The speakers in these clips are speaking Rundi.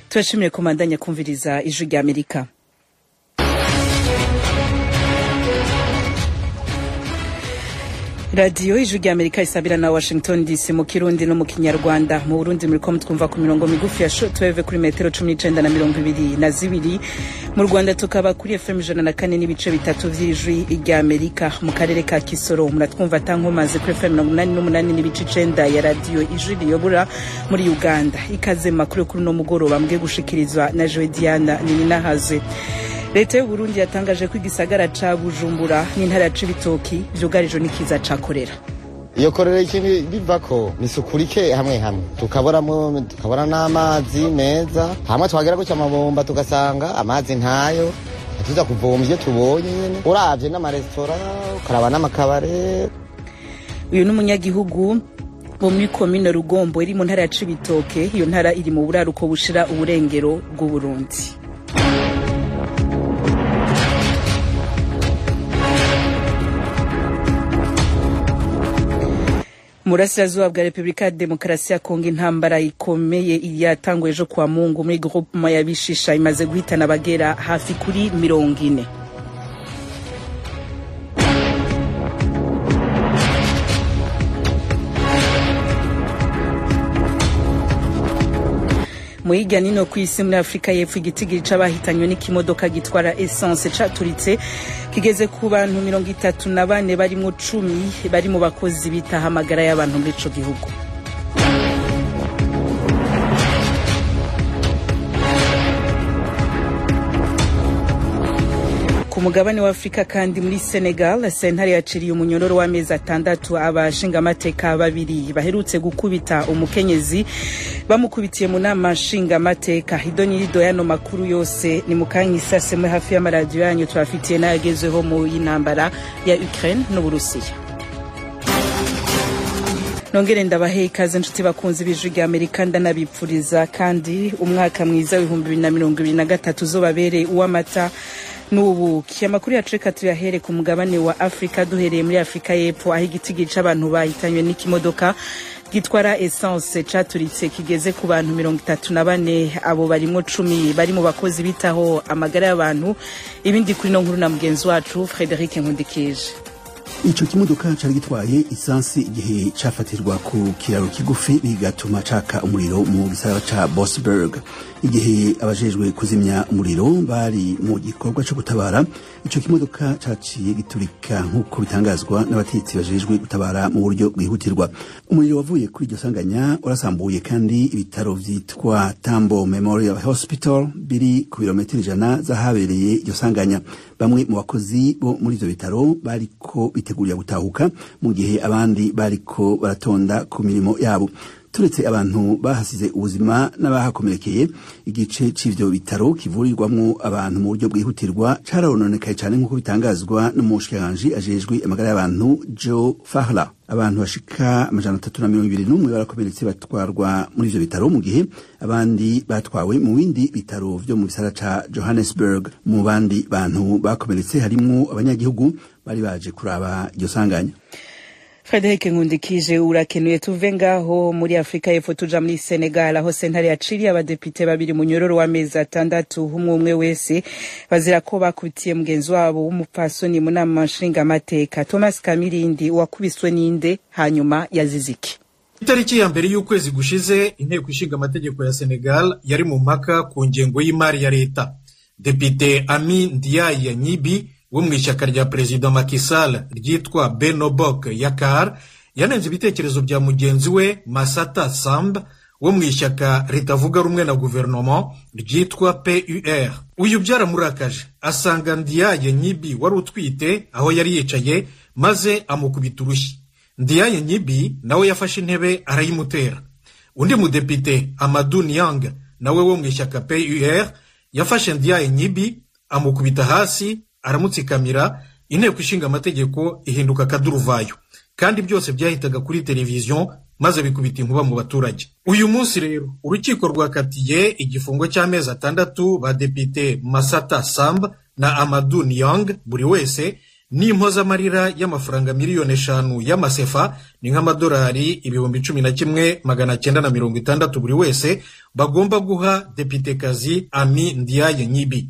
turashimiye komandanya kumviriza ijwi rya amerika radiyo ijwi rya amerika isabira na washington dc mu kirundi no mu kinyarwanda mu burundi muriko mutwumva ku mirongo migufi ya shortwave kuri metero cumi n'icenda na mirongo ibiri na zibiri mu rwanda tukaba kuri fm ijana na kane n'ibice bitatu vy'ijwi rya amerika mu karere ka kisoro muratwumva atankomazi kuri fm mirongo umunani n'umunani n'ibice icenda ya radiyo ijwi riyobora muri uganda ikaze makuru kuri uno mugoroba mbwe gushikirizwa na joe diana nininahazwe leta y'uburundi yatangaje ko igisagara ca bujumbura n'intara ya cibitoki vyugarijwe n'ikiza ca korera iyo korera ikintu bivako ni isuku rike hamwe hamwe tukaboramo tukabona n'amazi meza hamwe twagera gutya amabomba tugasanga amazi ntayo tuza kuvoma ivyo tubonye nyene uravye n'amaresitora ukaraba n'amakabare uyu ni umunyagihugu wo muri komine rugombo iri mu ntara ya cibitoke iyo ntara iri mu buraruko bushira uburengero bw'uburundi murasirazuba bwa repubulika ya demokarasi ya kongo intambara ikomeye yatanguye ejo kwa mungu muri groupema ya bishisha imaze guhitana abagera hafi kuri mirongo ine mu hirya nino ku isi muri afurika y'epfo igitigiri c'abahitanywe n'ikimodoka gitwara essence caturitse kigeze ku bantu mirongo itatu na bane barimwo cumi bari mu bakozi bitaha amagara y'abantu muri ico gihugu ku mugabane wa afurika kandi muri senegal sentare yaciriye umunyororo w'amezi atandatu abashingamateka babiri baherutse gukubita umukenyezi bamukubitiye mu nama nshingamateka idonirido y'ano makuru yose ni mu kanya isasemwe hafi y'amaradiyo yanyu tubafitiye n'ayagezweho mu y'intambara ya ukraine n'uburusiya nongere ndabahe ikaze nshuti bakunzi b'ijwi rya amerika ndanabipfuriza kandi umwaka mwiza w'ibihumbi bibiri na mirongo ibiri na gatatu uzobabereye uw'amata n'ubuki amakuru yacu reka tuyahere ku mugabane wa afurika duhereye muri afurika y'epfo aho igitigiri c'abantu bahitanywe n'ikimodoka gitwara essence caturitse kigeze ku bantu mirongo itatu na bane abo barimwo cumi bari mu bakozi bitaho amagara y'abantu ibindi kuri no nkuru na mugenzi wacu frederic nkundikije ico kimodoka cari gitwaye isansi igihe cafatirwa ku kiraro kigufi bigatuma caka umuriro mu gisagara ca Bosberg igihe abajejwe kuzimya umuriro bari mu gikorwa co gutabara ico kimodoka caciye giturika nk'uko bitangazwa n'abatetsi bajejwe gutabara mu buryo bwihutirwa umuriro wavuye kuri iryo sanganya urasambuye kandi ibitaro vyitwa Tambo Memorial Hospital biri ku birometero ijana z'ahabereye iryo sanganya bamwe mu bakozi bo muri ivyo bitaro bariko bitegurira gutahuka mu gihe abandi bariko baratonda ku mirimo yabo turetse abantu bahasize ubuzima n'abahakomerekeye igice c'ivyo bitaro kivurirwamwo abantu mu buryo bwihutirwa carononekaye cane nk'uko bitangazwa n'umushikiranganji ajejwe amagara y'abantu Joe Fahla abantu bashika amajana atatu na mirongo ibiri n'umwe barakomeretse batwarwa muri ivyo bitaro mu gihe abandi batwawe mu bindi bitaro vyo mu gisara ca Johannesburg mu bandi bantu bakomeretse harimwo abanyagihugu bari baje kuraba iryo sanganya Frederic Nkundikije urakenuye tuve ngaho muri Afrika y'Epfo tuja muri Senegal aho sentare yaciriye abadepite babiri mu nyororo w'amezi atandatu umwe umwe wese bazira ko bakubitiye mugenzi wabo w'umupfasoni mu nama nshingamateka Thomas Kamirindi wakubiswe n'inde hanyuma yazize iki itariki ya mbere y'ukwezi gushize inteko ishinga amategeko ya Senegal yari mu mpaka ku ngengo y'imari ya leta depite Ami Ndiaye Nyibi wo mu ishyaka rya perezida Macky Sall ryitwa Benobok Yakar yanenze ibitekerezo bya mugenzi we Masata Samb wo mu ishyaka ritavuga rumwe na guverinoma ryitwa PUR uyu byaramurakaje asanga Ndiaye Nyibi wari utwite aho yari yicaye maze amukubita urushyi Ndiaye Nyibi nawe yafashe intebe arayimutera undi mudepite Amadou Niang nawe wo mu ishyaka PUR yafashe Ndiaye Nyibi amukubita hasi aramutsikamira inteko ishinga amategeko ihinduka akaduruvayo kandi byose byahitaga kuri televiziyo maze bikubita inkuba mu baturage uyu munsi rero urukiko rwakatiye igifungo cy'amezi atandatu ba depite masata samb na amadu niyong buri wese n'impozamarira y'amafaranga miliyoni eshanu y'amasefa ni nk'amadolari ibihumbi cumi na kimwe magana cyenda na mirongo itandatu buri wese bagomba guha depitekazi ami ndiaye nyibi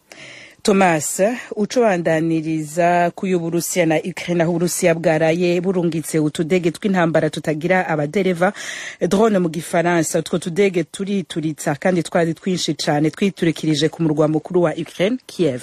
thomas ucobandaniriza kuyo uburusiya na ukraine aho uburusiya bwaraye burungitse utudege tw'intambara tutagira abadereva drone mu gifaransa utwo tudege turituritsa kandi twari twinshi cyane twiturikirije ku murwa mukuru wa ukraine kiev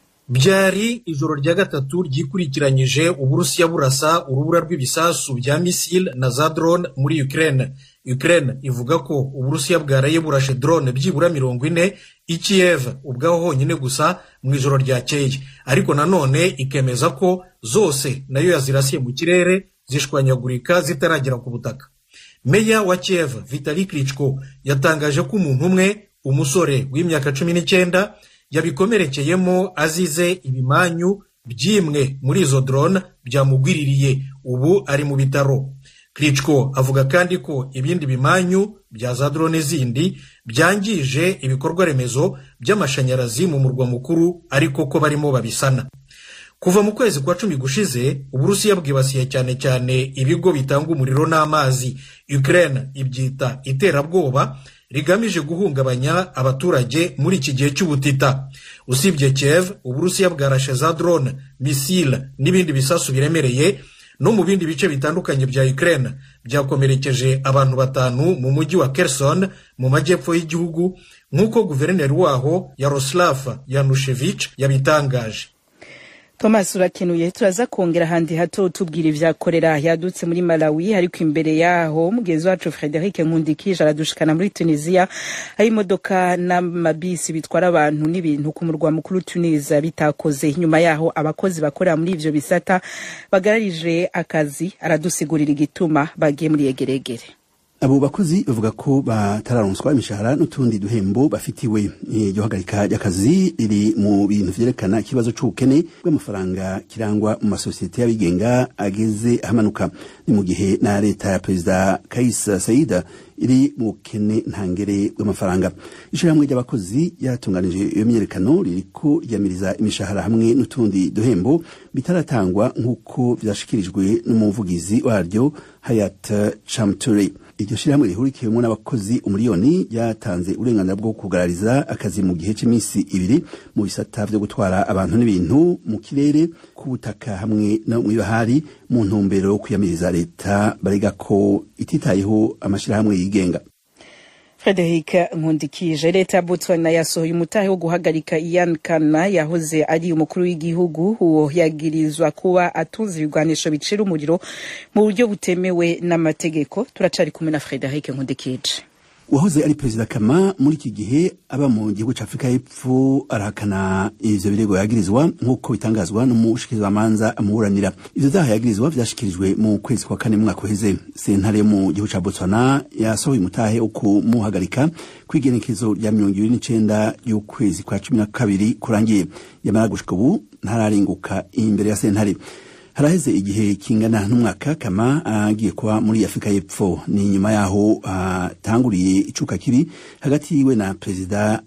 byari ijoro rya gatatu ryikurikiranyije uburusiya burasa urubura rw'ibisasu bya misile na za drone muri ukraine ukraine ivuga ko uburusiya bwaraye burashe drone byibura mirongo ine i kiev ubwaho honyine gusa mu ijoro ryakeye ariko nanone ikemeza ko zose nayo yazirasiye mu kirere zishwanyagurika zitaragera ku butaka meya wa kiev vitali klitschko yatangaje ko umuntu umwe umusore w'imyaka cumi n'icyenda yabikomerekeyemo azize ibimanyu by'imwe muri izo drone byamugwiririye ubu ari mu bitaro Klitschko avuga kandi ko ibindi bimanyu bya za drone zindi byangije ibikorwa remezo by'amashanyarazi mu murwa mukuru ariko ko barimo babisana kuva mu kwezi kwa cumi gushize uburusiya bwibasiye cyane cyane ibigo bitanga umuriro n'amazi ukraine ibyita iterabwoba rigamije guhungabanya abaturage muri iki gihe cy'ubutita usibye kiev uburusiya bwarashe za drone misile n'ibindi bisasu biremereye no mu bindi bice bitandukanye bya ukraine byakomerekeje abantu batanu mu mujyi wa kerson mu majyepfo y'igihugu nk'uko guverineri waho yaroslav yanushevich yabitangaje thomas urakenuye turaza kongera ahandi hato tubwira ivya korera yadutse muri malawi ariko imbere yaho mugenzi wacu frederic nkundikije aradushikana muri tunisia aho imodoka n'amabisi bitwara abantu n'ibintu ku murwa mukuru tunisia bitakoze nyuma yaho abakozi bakorera muri ivyo bisata bagararije akazi aradusigurira igituma bagiye muri yegeregere abo bakozi bavuga ko batararonswa imishahara n'utundi duhembo bafitiwe iryo hagarika ry'akazi riri mu bintu vyerekana ikibazo c'ubukene bw'amafaranga kirangwa mu masosiyete y'abigenga ageze ahamanuka ni mu gihe na leta ya perezida kais saida iri mu bukene ntangere bw'amafaranga ishirahamwe ry'abakozi ryatunganije iyo myiyerekano ririko ryamiriza imishahara hamwe n'utundi duhembo bitaratangwa nk'uko vyashikirijwe n'umuvugizi waryo hayat chamture iryo shirahamwe rihurikiyemwo n'abakozi umuriyoni ryatanze uburenganzira bwo kugarariza akazi mu gihe c'imisi ibiri mu bisata vyo gutwara abantu n'ibintu mu kirere ku butaka hamwe no mw'ibahari mu ntumbero yo kwiyamiriza leta barega ko ititayeho amashirahamwe yigenga frederic nkundikije leta ya botswana yasohoye umutahe wo guhagarika ian kana yahoze ari umukuru w'igihugu uwo yagirizwa kuba atunze ibigwanisho bicira umuriro mu buryo butemewe n'amategeko turacari kumwe na frederic nkundikije uwahoze ari perezida kama muri iki gihe aba mu gihugu cya afurika y'epfo arahakana ivyo birego yagirizwa nk'uko bitangazwa n'umushikirizwamanza amuburanira ivyo vyaha yagirizwa vyashikirijwe mu kwezi kwa kane mwaka uheze sentare yo mu gihugu ca botswana yasohoye umutahe wo kumuhagarika kw'igenekezo rya mirongo ibiri n'icenda y'ukwezi kwa cumi na kabiri kurangiye yamara gushika ubu ntararenguka imbere ya sentare haraheze igihe kingana n'umwaka kama agiye kuba muri afurika y'epfo ni nyuma yaho hatanguriye uh, icuka kibi hagati yiwe na perezida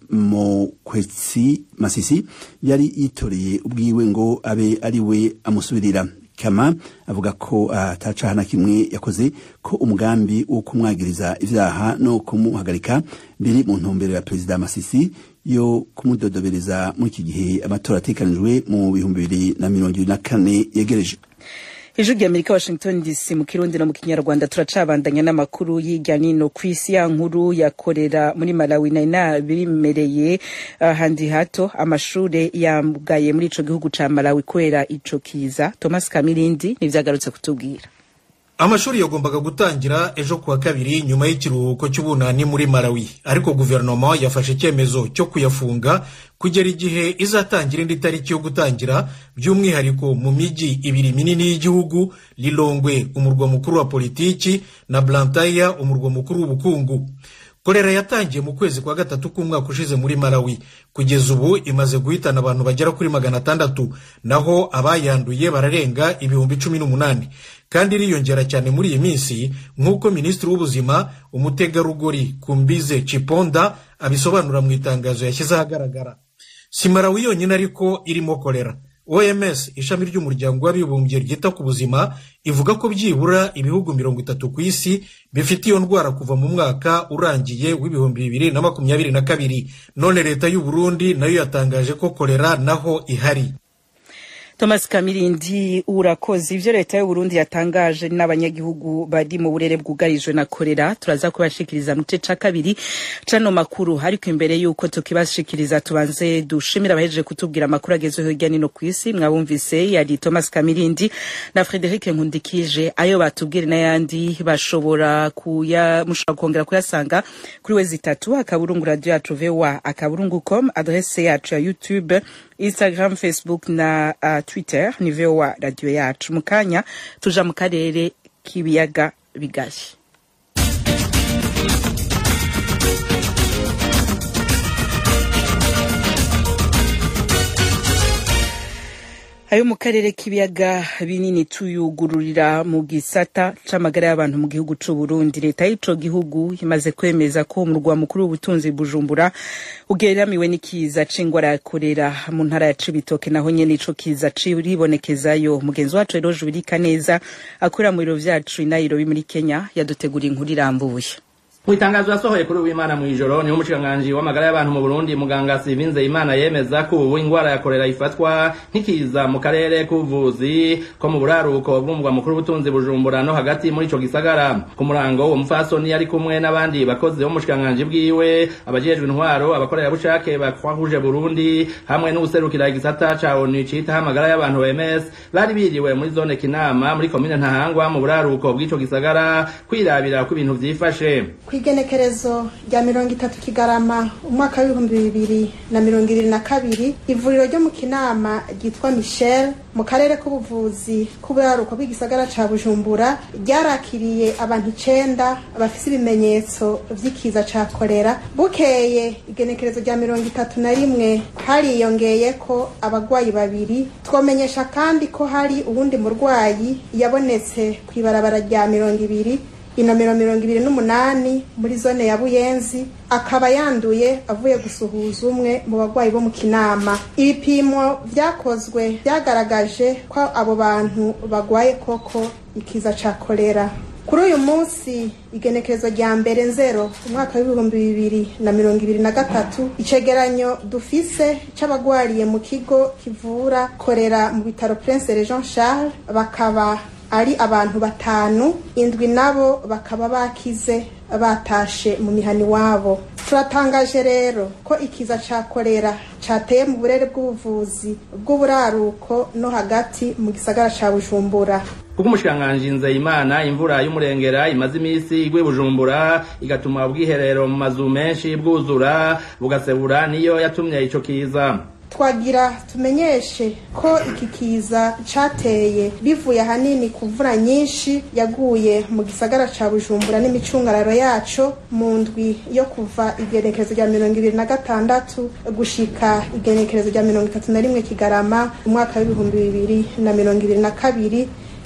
mokwetsi masisi yari yitoreye ubwiwe ngo abe ari we amusubirira kama avuga ko atacaha uh, na kimwe yakoze ko umugambi wo kumwagiriza ivyaha no kumuhagarika biri mu ntumbero ya perezida masisi yo kumudodobereza muri iki gihe amatora atekanijwe mu bihumbi bibiri na mirongo ibiri na kane yegereje ijwi rya amerika washington dc mu kirundi no mu kinyarwanda turacabandanya n'amakuru y'irya nino ku isi ya nkuru yakorera muri malawi nari nabimereye ahandi uh, hato amashure yamgaye muri ico gihugu ca malawi kubera ico kiza thomas kamirindi nivyagarutse kutubwira amashuri yagombaga gutangira ejo kuwa kabiri nyuma y'ikiruhuko cy'ubunani muri malawi ariko guverinoma yafashe icyemezo cyo kuyafunga kugera igihe izatangira indi tariki yo gutangira by'umwihariko mu mijyi ibiri minini y'igihugu lilongwe umurwa mukuru wa politiki na blantaya umurwa mukuru w'ubukungu korera yatangiye mu kwezi kwa gatatu k'umwaka ushize muri malawi kugeza ubu imaze guhitana abantu bagera kuri magana atandatu naho abayanduye bararenga ibihumbi cumi n'umunani kandi iriyongera cyane muri iyi minsi nk'uko minisitiri w'ubuzima umutegarugori kumbize ciponda abisobanura mu itangazo yashyize ahagaragara si malawi yonyine ariko irimo korera oms ishami ry'umuryango w'abibumbye ryita ku buzima ivuga ko byibura ibihugu mirongo itatu ku isi bifite iyo ndwara kuva mu mwaka urangiye w'ibihumbi bibiri na makumyabiri na kabiri none leta y'u burundi nayo yatangaje ko kolera naho ihari thomas kamirindi urakoze ivyo leta y'uburundi yatangaje n'abanyagihugu bari mu burere bwugarijwe na korera turaza kubashikiriza mu gice ca kabiri cano makuru ariko imbere y'uko tukibashikiriza tubanze dushimira abahejeje kutubwira amakuru agezweho hirya nino ku isi mwabumvise yari thomas kamirindi na frederic nkundikije ayo batubwire n'ayandi bashobora kuya mushobora kongera kuyasanga kuri wezi itatu akaburungu radio yacu voa akaburungu com adrese yacu ya youtube instagram facebook na uh, twitter ni voa radio yacu mu kanya tuja mu karere k'ibiyaga bigari ayo mu karere k'ibiyaga binini tuyugururira mu gisata c'amagara y'abantu mu gihugu c'u Burundi leta y'ico gihugu imaze kwemeza ko umurwa mukuru w'ubutunzi Bujumbura ugeramiwe n'ikiza c'ingwara ya korera mu ntara ya Cibitoke naho nyene ico kiza ciribonekezayo mugenzi wacu rero Jubirika neza akorera mu biro vyacu i Nairobi muri Kenya yaduteguriye inkuru irambuye mu itangazo yasohoye kuri uwimana mu ijoro niho umushikiranganji w'amagara y'abantu mu burundi muganga sivinze imana yemeza ko ubu ingwara ya korera ifatwa nk'ikiza mu karere k'ubuvuzi ko mu buraruko bw'umugwa mukuru w'ubutunzi bujumbura no hagati muri ico gisagara ku murango uwo mufasoni yari kumwe n'abandi bakozi b'umushikiranganji bwiwe abajejwe intwaro abakorerabushake bakwahuje burundi hamwe n'uwuserukira igisata ca onu citaho amagara y'abantu OMS bari biriwe muri zone kinama muri komine ntahangwa mu buraruko bw'ico gisagara kwirabira ko ibintu vyifashe kw'igenekerezo rya mirongo itatu kigarama umwaka w'ibihumbi bibiri na mirongo ibiri na kabiri ivuriro ryo mu kinama ryitwa michel mu karere k'ubuvuzi k'uburaruko bw'igisagara ca bujumbura ryarakiriye abantu icenda bafise ibimenyetso vy'ikiza ca korera bukeye igenekerezo rya mirongo itatu na rimwe hariyongeyeko abagwayi babiri twomenyesha kandi ko hari uwundi murwayi yabonetse kw'ibarabara rya mirongo ibiri inomero mirongo ibiri n'umunani muri zone ya buyenzi akaba yanduye avuye gusuhuza umwe mu bagwayi bo mu kinama ibipimo vyakozwe vyagaragaje ko abo bantu bagwaye koko ikiza ca kolera kuri uyu munsi igenekerezo rya mbere nzero umwaka w'ibihumbi bibiri na mirongo ibiri na gatatu icegeranyo dufise c'abagwariye mu kigo kivura korera mu bitaro prince jean charles bakaba ari abantu batanu indwi nabo bakaba bakize batashe mu mihani wabo turatangaje rero ko ikiza ca korera cateye mu burere bw'ubuvuzi bw'uburaruko no hagati mu gisagara ca bujumbura kuko umushikiranganji nzeyimana imvura y'umurengera imaze imisi igwe bujumbura igatuma ubwiherero mu mazu menshi bwuzura bugasebura niyo yatumye ico kiza twagira tumenyeshe ko iki kiza cateye bivuye ahanini ku mvura nyinshi yaguye mu gisagara ca bujumbura n'imicungararo yaco mu ndwi yo kuva igenekerezo rya mirongo ibiri na gatandatu gushika igenekerezo rya mirongo itatu na rimwe kigarama umwaka w'ibihumbi bibiri na mirongo ibiri na kabiri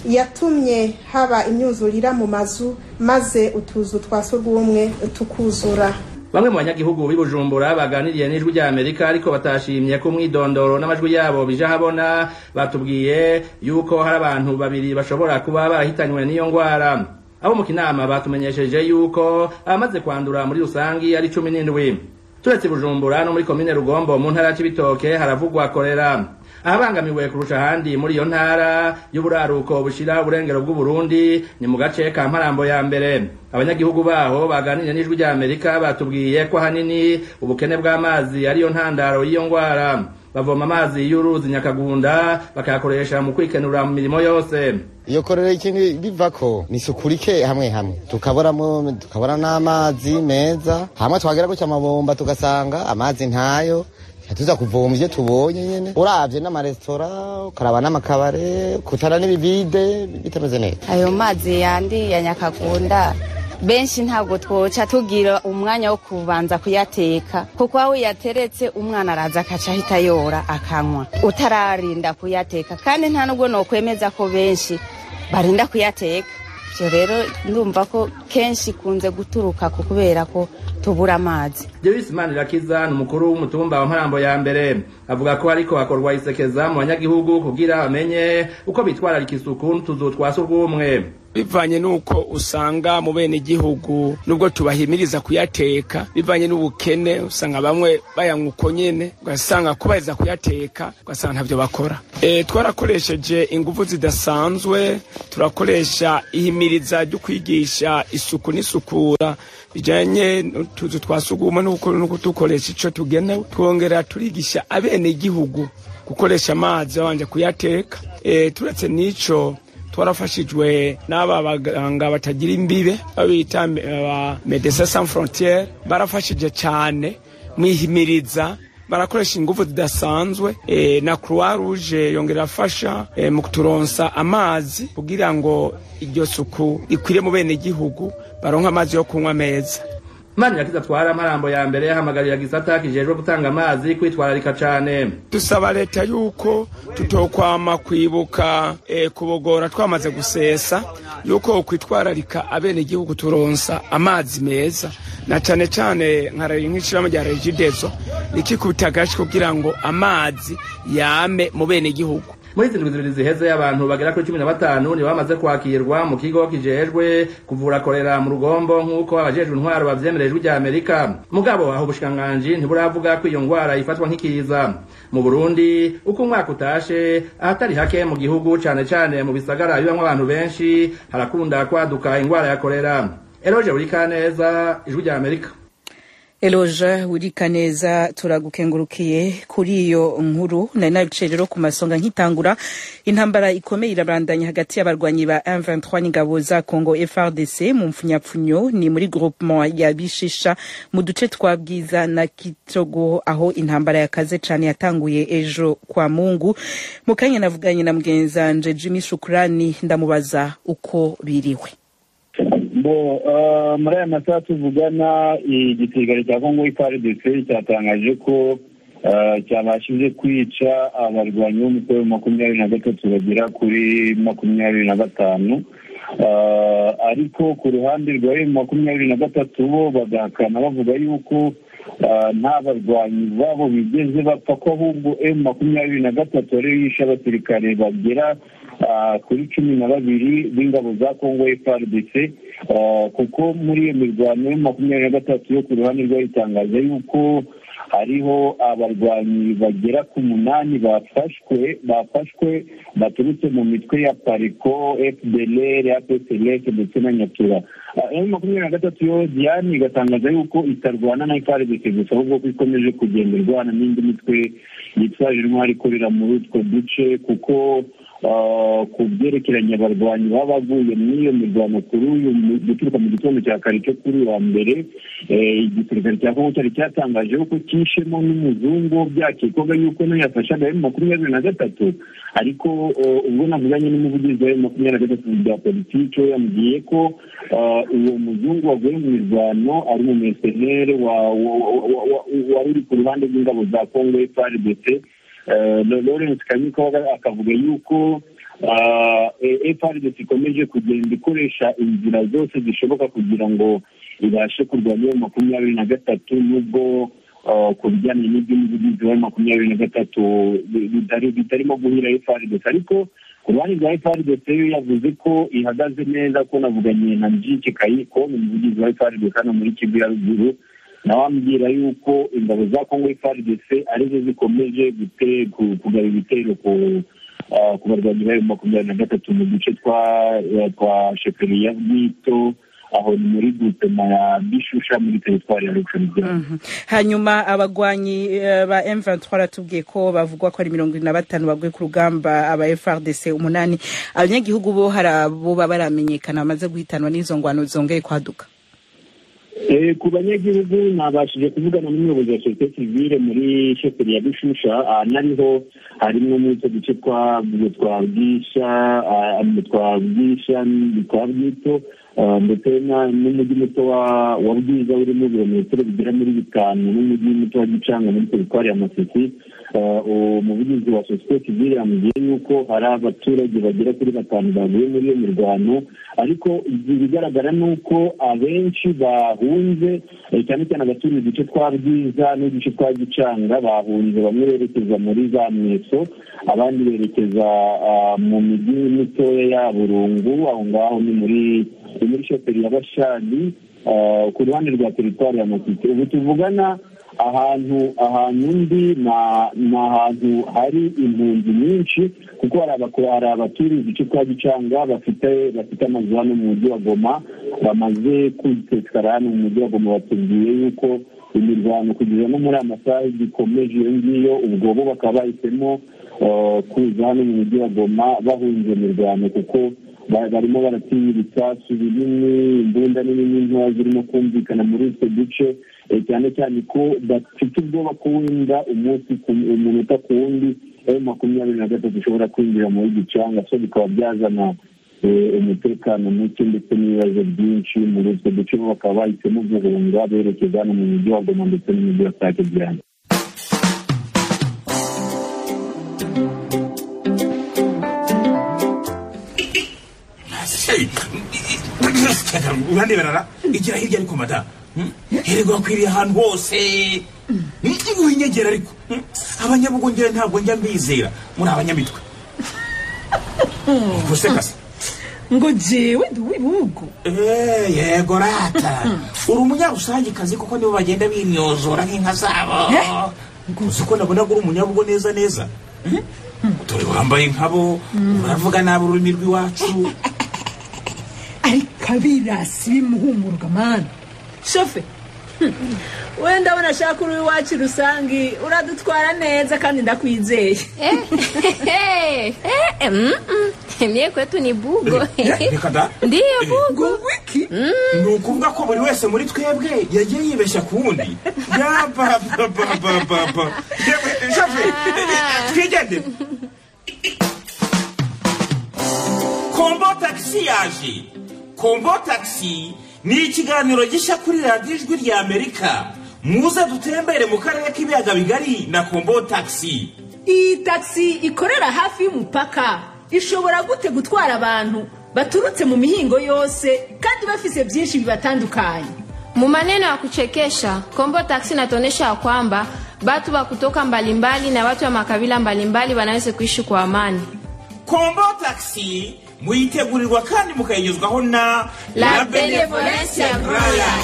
yatumye haba imyuzurira mu mazu maze utuzu twa surwumwe tukuzura bamwe mu banyagihugu b'i bujumbura baganiriye n'ijwi rya amerika ariko batashimye ko umwidondoro n'amajwi yabo bija habona batubwiye yuko hari abantu babiri bashobora kuba barahitanywe n'iyo ngwara abo mu kinama batumenyesheje yuko abamaze kwandura muri rusangi ari cumi n'indwi turetse bujumbura no muri komine rugombo mu ntara c'ibitoke haravugwa korera ahabangamiwe kurusha ahandi muri iyo ntara y'uburaruko bushira uburengero bw'uburundi ni mu gace ka mparambo ya mbere abanyagihugu baho baganiriye n'ijwi rya amerika batubwiye ko ahanini ubukene bw'amazi ariyo ntandaro y'iyo ngwara bavoma amazi y'uruzi nyakagunda bakayakoresha mu kwikenura mu mirimo yose iyo korera ikintu bivako ni isuku rike hamwe hamwe tukaboramo tukabona n'amazi meza hamwe twagera gutya amabomba tugasanga amazi ntayo tuza kuvoma ivyo tubonye nyene uravye n'amaresitora ukaraba n'amakabare kutara n'ibivide bitameze neza ayo mazi yandi ya nyakagunda benshi ntabwo twoca tugira umwanya wo kubanza kuyateka kuko aho uyateretse umwana araza akaca ahita yora akanywa utararinda kuyateka kandi nta nubwo nokwemeza ko benshi barinda kuyateka ivyo rero ndumva ko kenshi ikunze guturuka ku kubera ko tubura amazi Davis Manirakiza ni umukuru w'umutumba wa Mparambo ya mbere avuga ko ariko hakorwa isekeza mu banyagihugu kugira bamenye uko bitwararika isuku n'utuzu twa surwumwe bivanye nuko usanga mu bene igihugu nubwo tubahimiriza kuyateka bivanye n'ubukene usanga bamwe bayanywa uko nyene ugasanga kubahiriza kuyateka ugasanga ntavyo bakora e, twarakoresheje ingufu zidasanzwe turakoresha ihimiriza ryo kwigisha isuku n'isukura bijanye n'utuzu twa sugumwe nuko dukoresha ico tugenewe twongera turigisha abene igihugu gukoresha amazi babanje kuyateka e, turetse n'ico twarafashijwe n'aba baganga batagira imbibe babita ba Medecins Sans Frontieres barafashije cyane mwihimiriza barakoresha ingufu zidasanzwe e, na Croix Rouge yongera afasha e, mu kuturonsa amazi kugira ngo iryo suku rikwire mu bene igihugu baronka amazi yo kunywa meza Mani yakiza twara marambo ya mbere hamagarira gisata kijejwe gutanga amazi kwitwararika cane dusaba leta yuko tutokwama kwibuka e, kubogora twamaze gusesa yuko kwitwararika abene igihugu turonsa amazi meza na cane cane nkaraye nk'ishirahamwe rya regidezo rikikubita agashi kugira ngo amazi yame mu bene igihugu muri izi ndwi zibiri ziheze abantu bagera kuri cumi na batanu nibo bamaze kwakirwa mu kigo kijejwe kuvura korera mu rugombo nk'uko abajejwe intwaro bavyemerejwe rya amerika mugabo aho ubushikiranganji ntiburavuga ko iyo ngwara ifatwa nk'ikiza mu burundi uko umwaka utashe ahatari hake mu gihugu cane cane mu bisagara bibamwo abantu benshi harakunda kwaduka ingwara ya korera eroje urikaneza ijwi rya amerika Eloja urika neza turagukengurukiye kuri iyo nkuru nari nabicaye rero ku masonga nkitangura intambara ikomeye irabandanya hagati y'abarwanyi ba M23 n'ingabo za Congo FRDC mu mfunyapfunyo ni muri groupement ya Bishisha mu duce twa Bwiza na Kitogo aho intambara yakaze cane yatanguye ejo kwa Mungu mu kanya navuganye na mugenzanje Jimmy Shukrani ndamubaza uko biriwe bo muri aya masaha tuvugana igisirikare cya kongo ifrdc cyatangaje ko cyabashije kwica abarwanyi b'umutwe wa makumyabiri na gatatu bagera kuri makumyabiri na batanu ariko ku ruhande rwa emu makumyabiri na gatatu bo bagahakana bavuga yuko nta barwanyi babo bigeze bapfa ko ahubwo emu makumyabiri na gatatu ariyo yishe abasirikare bagera kuri cumi na babiri b'ingabo za kongo frdc kuko muri iyo mirwano ya makumyabiri na gatatu yo ku ruhande rwayo itangaza yuko hariho abarwanyi bagera ku munani bafashwe bafashwe baturutse mu mitwe ya pariko fdlr apslf ndetse na nyatura emu makumyabiri na gatatu yo diane igatangaza yuko itarwana na frdc gusa ahubwo ko ikomeje kugenda irwana n'indi mitwe yitwaje intwari ikorera muri utwo duce kuko ku byerekeranye abarwanyi baba baguye muri iyo mirwano kuri uyu guturuka mu gitondo cya kare cyo kuri uwa mbere igisirikare cya kongo cyari cyatangaje ko cyishemo n'umuzungu byakekwaga yuko nayo yafashaga emu makumyabiri na gatatu ariko ubwo navuganye n'umuvugizi wa emu makumyabiri na gatatu bya politiki we yambwiye ko uwo muzungu waguye mu mirwano ari umumesenere wari uri ku ruhande rw'ingabo za kongo frdc lawrence kanyiko akavuga yuko frdc ikomeje kugenda ikoresha inzira zose zishoboka kugira ngo ibashe kurwanya iyo makumyabiri na gatatu nubwo ku bijyanye n'iby'umuvugizi wa makumyabiri na gatatu bitarimo guhira frdc ariko ku ruhande rwa frdc yo yavuze ko ihagaze neza ko navuganye na mjiki kayiko ni umuvugizi wa frdc hano muri kivu ya ruguru nawe ambwira yuko ingabo za kongo frdc arizo zikomeje kugaba ibitero ku barwanyi bayo makumyabiri na gatatu mu duce twa sheferi ya bwito aho ni muri gutema ya bishusha muri teritwari ya rukshanigira hanyuma abagwanyi ba M23 baratubwiye ko bavugwa ko ari mirongo ine na batanu baguye ku rugamba aba FRDC umunani abanyagihugu bo hari abo baba baramenyekana bamaze guhitanwa n'izo ngwano zongeye kwaduka ku banyagihugu nabashije kuvugana n'umuyobozi wa sosiyete sivile muri sheferi ya bishusha nariho harimo muri utwo duce twa bwisha twa bwisha twa bwito ah, ndetse na- n'umujyi muto wa wa bwiza urimo ibirometero bigera muri bitanu n'umujyi muto wa gicanga muri teritwari ya masisi Ah, umuvugizi wa sosiyete sivile yambwiye yuko hari abaturage bagera kuri batanu baguye muri iyo mirwano ariko ibigaragara ni uko abenshi bahunze eh, cyane cyane abaturiye uduce twa bwiza n'uduce twa gicanga bahunze bamwe berekeza muri za mweso abandi berekeza ah, mu mijyi mitoya ya burungu aho ngaho ni muri ni muri shoferi ya bashani ah, ku ruhande rwa teritwari ya masisi ubu tuvugana ahantu ahantu ndi na- ni ahantu hari impunzi nyinshi kuko hari abako- hari abaturiye uduce twa gicanga bafite bafite amazu hano mu mujyi wa goma bamaze kwitekara hano mu mujyi wa goma batubwiye yuko imirwano kugeza no muri aya masaha gikomeje iyo ngiyo ubwo bo bakaba bahisemo eh, kuza hano mu mujyi wa goma bahunze imirwano kuko ba- barimo baratinya ibisasu binini imbunda nini n'intoya zirimo kumvikana muri utwo duce eh, cyane cyane ko bafite ubwoba ko wenda umunsi ku- umunota ku wundi ayo makumyabiri na gatatu ushobora kwinjira muri gicanga so bikaba byazana eh, umutekano muke ndetse n'ibibazo byinshi muri utwo duce bo bakaba bahisemo guhunga berekeza hano mu mujyi wa goma ndetse n'umujyi wa sake byane uraneberara igira hirya ariko mada hererwa akwiriye ahantu hose winyegera ariko abanyabugongera ntabwo njya mbizera muri abanyamitwe ubuse kase ngo jewe ndi uw'ibihugu Eh, yego rata uri umunyarusangikazi kuko nibo bagenda bimyozora nk'inka zabo uzi ko nabona ko uri umunyabugo neza neza dore wambaye nkabo uravuga nabi ururimi rw'iwacu ariko abirasi bimuhumurwa mani shofe wenda ndabona ashaka uri iwacu rusange uradutwara neza kandi ndakwizeye mie kwetu ni bugo reka da ndiyo bugo wiki ni ukuvuga ko buri wese muri twebwe yagiye yibeshya ku wundi yapapapapapa shafe twigendere kombo tagisi yaje kombo tagisi ni ikiganiro gishya kuri radiyo ijwi rya amerika muze dutembere mu karere k'ibiyaga bigari na kombo tagisi iyi tagisi ikorera hafi y'umupaka ishobora gute gutwara abantu baturutse mu mihingo yose kandi bafise byinshi bibatandukanye mu maneno ya kuchekesha kombo taksi inatuonyesha ya kwamba batu wa kutoka mbalimbali na watu wa makabila mbalimbali wanaweza kuishi kwa amani kombo tagisi muyitegurirwa kandi mukayigezwaho na La Benevolencia Royal.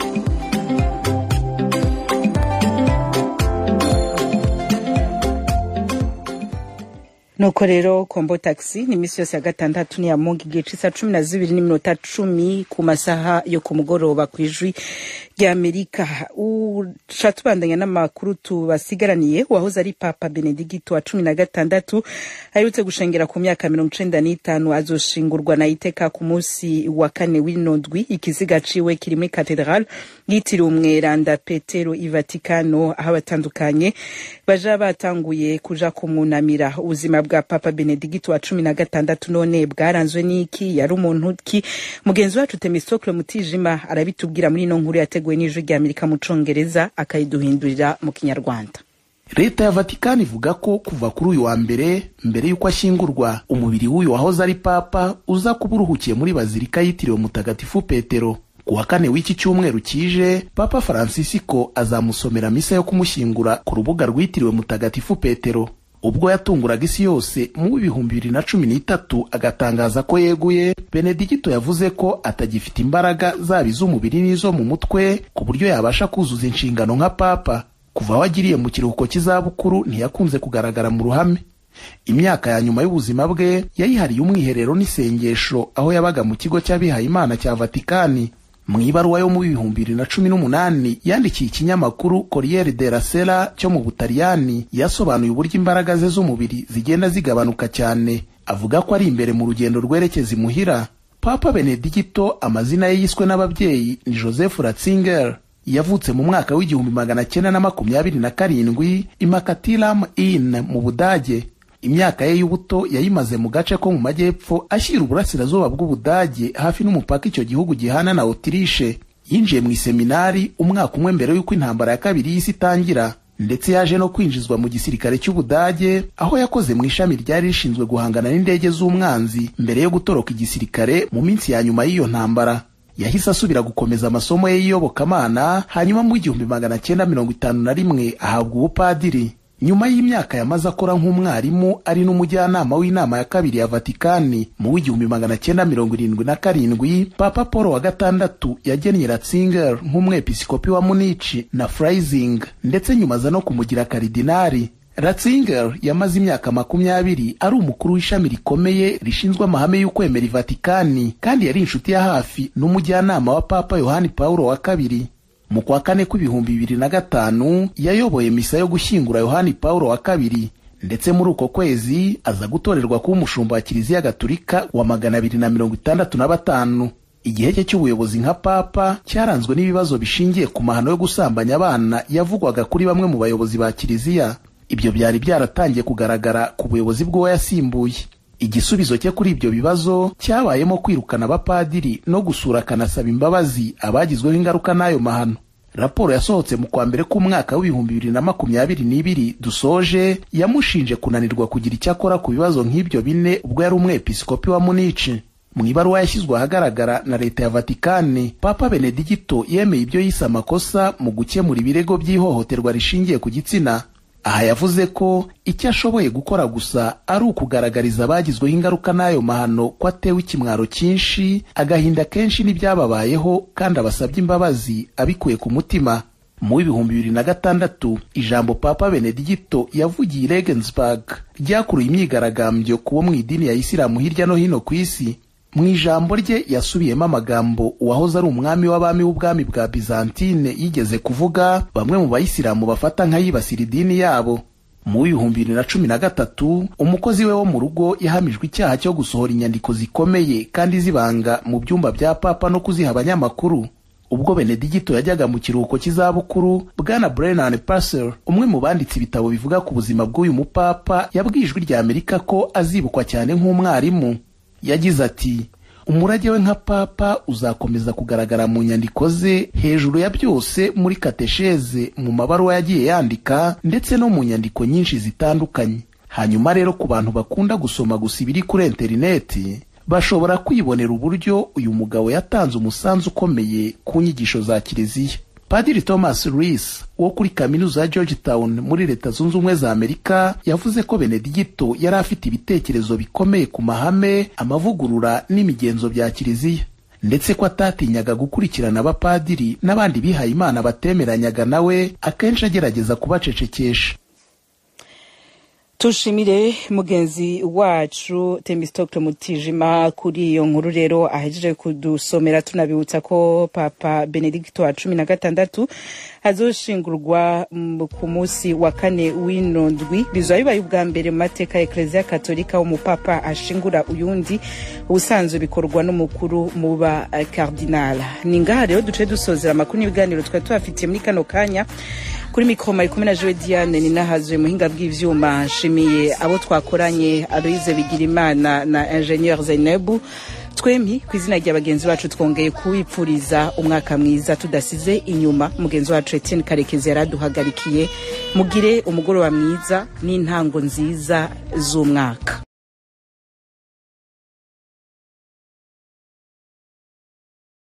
nuko rero kombo taxi ni iminsi yose ya gatandatu ni ya mungu igihe c'isa cumi na zibiri n'iminota cumi ku masaha yo ku mugoroba ku ijwi rya amerika uca tubandanya n'amakuru tubasigaraniye uwahoze ari papa benedigito wa cumi na gatandatu aherutse gushengera ku myaka mirongo icenda n'itanu azoshingurwa na iteka ku munsi wa kane w'ino ndwi ikiziga ciwe kiri muri katedrale yitiriwe umweranda petero i vatikano aho abatandukanye baja batanguye kuja kumwunamira ubuzima bwa papa benedigito wa cumi na gatandatu none bwaranzwe n'iki yari umuntu ki mugenzi wacu temistokle mutijima arabitubwira muri ino nkuru yateguwe n'ijwi rya amerika mu congereza akayiduhindurira mu kinyarwanda leta ya vatikani ivuga ko kuva kuri uyu wa mbere mbere y'uko ashyingurwa umubiri w'uyu wahoze ari papa uza kuba uruhukiye muri bazilika yitiriwe mutagatifu petero ku wa kane w'iki cyumweru kije papa francisco azamusomera misa yo kumushyingura ku rubuga rwitiriwe mutagatifu petero ubwo yatunguraga isi yose mu bihumbi bibiri na cumi n'itatu agatangaza ko yeguye benedigito yavuze ko atagifite imbaraga zaba iz'umubiri n'izo mu mutwe ku buryo yabasha kuzuza inshingano nka papa kuva aho agiriye mu kiruhuko cy'izabukuru ntiyakunze kugaragara mu ruhame imyaka ya nyuma y'ubuzima bwe yayihariye umwiherero n'isengesho aho yabaga mu kigo cy'abihayimana cya vatikani mu ibaruwa yo mu bihumbi bibiri na cumi n'umunani yandikiye ikinyamakuru corriere della sera cyo mu butaliyani yasobanuye uburyo imbaraga ze z'umubiri zigenda zigabanuka cyane avuga ko ari imbere mu rugendo rwerekeza imuhira papa benedigito amazina ye yiswe n'ababyeyi ni joseph ratzinger yavutse mu mwaka w'igihumbi magana cyenda na makumyabiri na karindwi imakatilam in mu budage imyaka ye y'ubuto yayimaze mu gace ko mu majyepfo ashyira uburasirazuba bw'ubudage hafi n'umupaka icyo gihugu gihana na otirishe yinjiye mu iseminari umwaka umwe mbere y'uko intambara ya kabiri y'isi itangira ndetse yaje no kwinjizwa mu gisirikare cy'ubudage aho yakoze mu ishami ryari rishinzwe guhangana n'indege z'umwanzi mbere yo gutoroka igisirikare mu minsi ya nyuma y'iyo ntambara yahise asubira gukomeza amasomo ye y'iyobokamana hanyuma mu igihumbi magana cyenda mirongo itanu na rimwe ahabwa ubupadiri nyuma y'imyaka yamaze akora nk'umwarimu ari n'umujyanama w'inama ya kabiri ya vatikani mu w'igihumbi magana cyenda mirongo irindwi na karindwi papa paul wa gatandatu yagennye ratzinger nk'umwepiskopi wa munici na freising ndetse nyuma aza no kumugira karidinari ratzinger yamaze imyaka makumyabiri ari umukuru w'ishami rikomeye rishinzwe amahame y'ukwemera ivatikani kandi yari inshuti ya hafi n'umujyanama wa papa yohani paulo wa kabiri mu kwa kane kw'ibihumbi bibiri na gatanu yayoboye misa yo gushyingura yohani paulo wa kabiri ndetse muri uko kwezi aza gutorerwa kuba umushumba wa kiliziya gatulika wa magana abiri na mirongo itandatu na batanu igihe cye cy'ubuyobozi nka papa cyaranzwe n'ibibazo bishingiye ku mahano yo gusambanya abana yavugwaga kuri bamwe mu bayobozi ba kiliziya ibyo byari byaratangiye kugaragara ku buyobozi bw'uwo yasimbuye igisubizo cye kuri ibyo bibazo cyabayemo kwirukana abapadiri no gusura akanasaba imbabazi abagizweho ingaruka n'ayo mahano raporo yasohotse mu kwa mbere k'umwaka w'ibihumbi bibiri na makumyabiri n'ibiri dusoje yamushinje kunanirwa kugira icyo akora ku bibazo nk'ibyo bine ubwo yari umwepiskopi wa munici mu ibaruwa yashyizwe ahagaragara na leta ya vatikani papa benedigito yemeye ibyo yise amakosa mu gukemura ibirego by'ihohoterwa rishingiye ku gitsina aha yavuze ko icyo ashoboye gukora gusa ari ukugaragariza abagizweho ingaruka n'ayo mahano ko atewe ikimwaro cyinshi agahinda kenshi n'ibyababayeho kandi abasabye imbabazi abikuye ku mutima mu w'ibihumbi bibiri na gatandatu ijambo papa benedigito yavugiye i regensburg ryakuruye imyigaragambyo ku bo mu idini ya isilamu hirya no hino ku isi mu ijambo rye yasubiyemo amagambo uwahoze ari umwami w'abami w'ubwami bwa bizantine yigeze kuvuga bamwe mu bayisilamu bafata nk'ayibasira idini yabo mu w'ibihumbi bibiri na cumi na gatatu umukozi we wo mu rugo yahamijwe icyaha cyo gusohora inyandiko zikomeye kandi zibanga mu byumba bya papa no kuziha abanyamakuru ubwo benedigito yajyaga mu kiruhuko cy'izabukuru bwana brennan passer umwe mu banditse ibitabo bivuga ku buzima bw'uyu mupapa yabwiye ijwi rya amerika ko azibukwa cyane nk'umwarimu yagize ati umurage we nka papa uzakomeza kugaragara mu nyandiko ze hejuru ya byose muri katesheze mu mabaruwa yagiye yandika ndetse no mu nyandiko nyinshi zitandukanye hanyuma rero ku bantu bakunda gusoma gusa ibiri kuri interineti bashobora kwibonera uburyo uyu mugabo yatanze umusanzu ukomeye ku nyigisho za kiliziya padiri thomas rees wo kuri kaminuza ya georgetown muri leta zunze ubumwe za amerika yavuze ko benedigito yari afite ibitekerezo bikomeye ku mahame amavugurura n'imigenzo bya kiliziya ndetse ko atatinyaga gukurikirana abapadiri n'abandi bihaye imana batemeranyaga nawe akenshi agerageza kubacecekesha tushimire mugenzi wacu temistokle mutijima kuri iyo nkuru rero ahejeje kudusomera tunabibutsa ko papa benedikito wa cumi na gatandatu azoshingurwa ku munsi wa kane w'ino ndwi bizaba bibaye ubwa mbere mu mateka ya ekereziya katolika umupapa ashingura uyundi ubusanzwe bikorwa n'umukuru mu ba kardinala ni ngaha rero duce dusozera amakuru n'ibiganiro twari tubafitiye muri kano kanya kuri mikoro mari kumwe na jowe diane ni nahazuye muhinga bw'ivyuma nshimiye abo twakoranye aloise bigirimana na ingenieur zainebu twempi ku izina rya bagenzi bacu twongeye kuwipfuriza umwaka mwiza tudasize inyuma mugenzi wacu etienne karekezi yaraduhagarikiye mugire umugoroba mwiza n'intango nziza z'umwaka